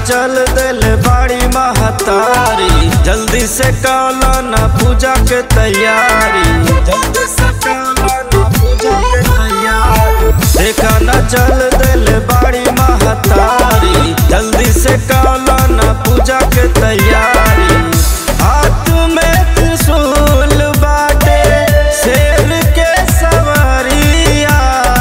चल दिल बाड़ी महतारी जल्दी से काला ना पूजा के तैयारी जल्दी से काला ना पूजा के तैयारी देखा ना चल दिल बाड़ी महतारी जल्दी से काला ना पूजा के तैयारी हाथ में त्रिशूल बाटे शेर के सवारिया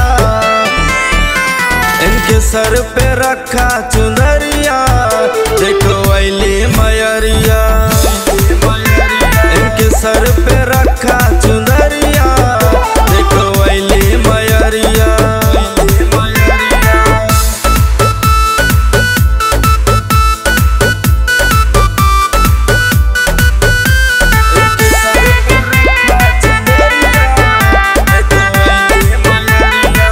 इनके सर पे रखा चुनरिया देखो अली मयरिया इनके सर पे रखा चुनरिया देखो अली मयरिया इनके सर पे रखा चुनरिया, देखो अइली मयरिया।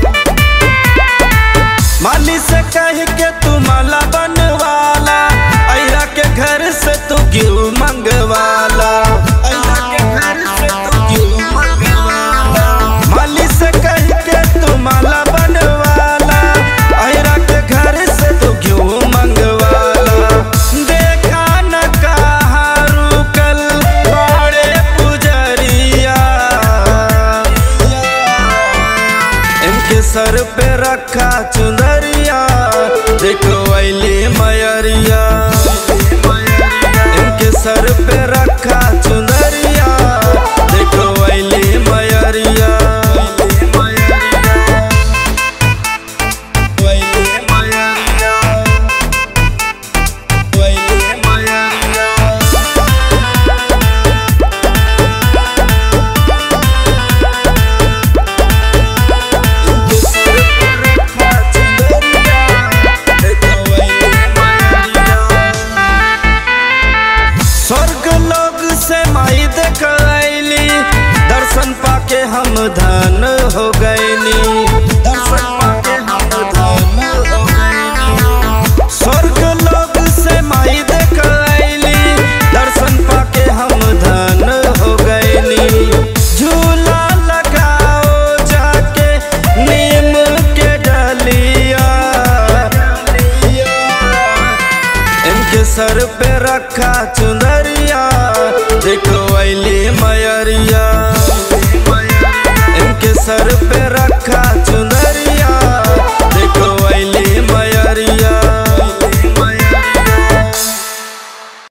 माली से कह के तू माला बनवाला अइरा के घर से तू क्यों मंगवाला अइरा के घर से तू क्यों मंगवाला माली से कह के तू माला बनवाला अइरा के घर से तू क्यों मंगवाला देखा न कहा रुकल बड़े पुजरिया इनके सर पे रखा चुनरिया देखो अली मयरिया इनके सर पे रखा चुनरिया देखो अली मयरिया अइली मयरिया। अइली मयरिया। स्वर्ग लोग से माई देखली दर्शन पाके हम धन हो गईली दर्शन पाके हम धन हो गईली स्वर्ग लोग से माई देखली दर्शन पाके हम धन हो गईली झूला लगाओ जाके नीम के डलिया इनके सर पे रखा चुनरिया देखो अली मयरिया इनके सर पे रखा चुनरिया